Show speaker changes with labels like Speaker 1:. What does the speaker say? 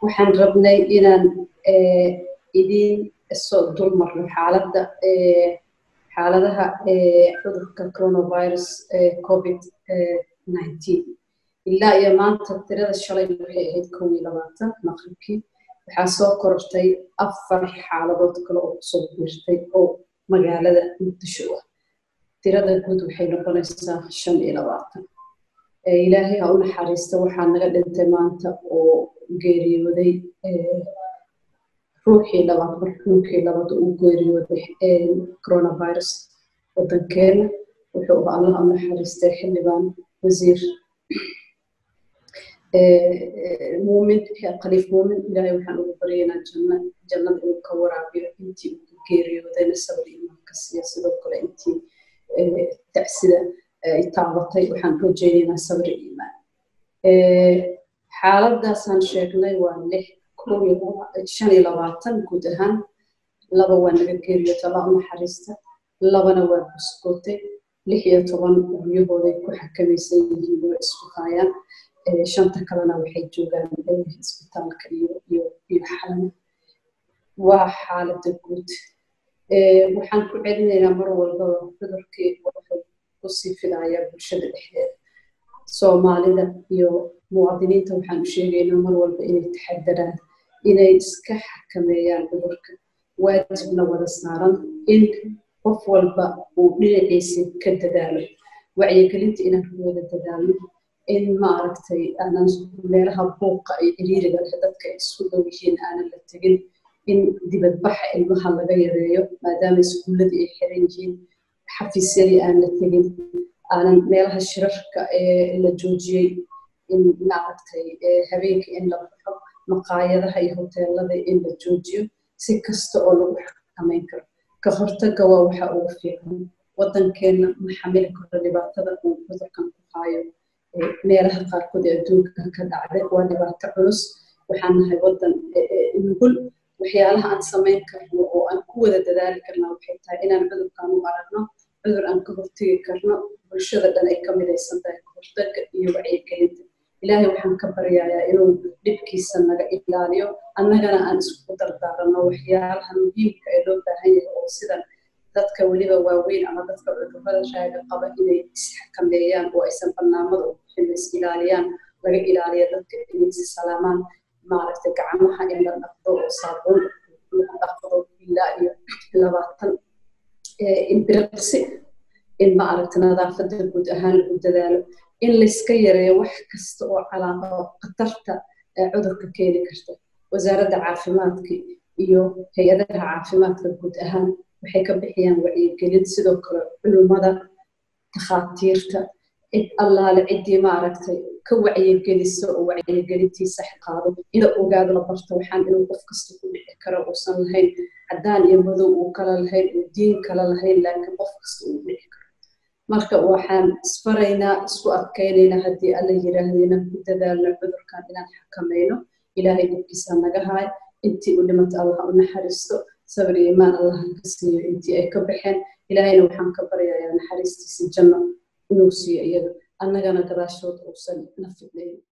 Speaker 1: waxaan rabnay inaan idiin soo dulmarno xaaladda xaaladaha cudurka coronavirus covid nineteen ilaa iyo maanta tirada shalay waxay ahayd kow iyo labaatan maqribkii waxaa soo korortay afar xaaladood kale oo kusoo biirtay oo magaalada muqdisho ah tirada guud waxay noqonaysaa shan iyo labaatan ilaahay ha u naxariista waxaa naga dhintay maanta oo geeriyooday ruuxii labaad marxuumkii labaad uu geeriyooday coronavirus wadankeena wuxuu allah u naxariistay xildhibaan wasiir muumin khaliif muumin ilaahay waxaan ugu baryaynaa janna jannada inuu ka waraabiyo intii uu geeriyoodayna sabir imaanka siiya sidoo kale intii tacsida ay taabatay waxaan rajaynaynaa sabir iimaan xaaladaasaan sheegnay waa lix shan iyo labaatan guud ahaan laba waa naga geeriyoota allah u naxariista labana waa buskootay lix iyo toban guryahooday ku xakamaysan yihiin oo isku haayaan shanta kalena waxay joogaan isbitaalka iyo iyo iyo xalana waa xaalada guud waxaan ku celinaynaa mar walbaba cudurkii wuxuu kusii filayaa bulshada dhexdeeda soomaalida iyo muwaadiniinta waxaan u sheegaynaa mar walba inay taxadaraan inay iska xakameeyaan cudurka waajibna wada saaran in qof walba uu dhinaciisa ka dadaalo wacyigelinta inaan ku wada dadaalno in maaragtay aanan meelaha buuqa iyo ciriiriga leh dadka ay isku dhow yihiin aanan la tegin in dibadbaxa ilmaha laga yareeyo maadaama iskuulladii ay xiran yihiin xafiisyadii aan la tegin aanan meelaha shirarka ee la joojiyey in maaragtay habeenkii in la baxo maqaayadaha iyo hoteelada in la joojiyo si kasta oo lagu xakameyn karo ka hortagga waa waxa ugu fiican waddankeenna ma xamili karo dhibaatada uu cudurkan ku haayo meelaha qaarkood ee adduunka ka dhacday waa dhibaato culus waxaan nahay waddan nugul waxyaalaha aan samayn karno oo aan ku wada dadaali karna waxay tahay inaan cudurkan u aragno cudur aan ka hortegi karno bulshada dhan ay ka midaysan tahay ka hortagga iyo wacyigelinta ilaahay waxaan ka baryayaa inuu dhibkiisa naga ilaaliyo annagana aan isku dardaaranno waxyaalaha muhiimka ee loo baahan yahay oo sidan dadka weliba waaweyn ama dadka cudurrada raaga qaba inay isxakameeyaan oo aysan barnaamada u bixin is ilaaliyaan laga ilaaliya dadka inay is salaamaan maaragtay gacmaha in la dhaqdo oo saabuun lagu dhaqdo ilaa iyo labaatan imbiraqsi in maaragta nadaafadda guud ahaan lagu dadaalo in layska yareeyo wax kasta oo calaaqo khatarta cudurka keeni karta wasaaradda caafimaadka iyo hay-adaha caafimaadka guud ahaan waxay ka bixiyaan wacyigelin sidoo kale culummada takhaatiirta cid allaale ciddii maaragtay ka wacyigeliso oo wacyigelintii sax qaado ina ogaado la barto waxaan inuu qof kasta ku dhici karo uusan lahayn caddaan iyo madow uu kala lahayn uu diin kala lahayn laakiin qof kasta uu dhici karo marka waxaan isfaraynaa isku adkaynaynaa haddii alla yiraahdo inaan ku dadaalno cudurkan inaan xakamayno ilaahay dhibkiisa naga haay intii u dhimata allah u naxariisto sabir iyo imaan allah ka siiyo intii ay ka baxeen ilaahayna waxaan ka baryayaa naxariistiisa janno inuu siiyo iyaga annagana gadaashood uusan na fidnayn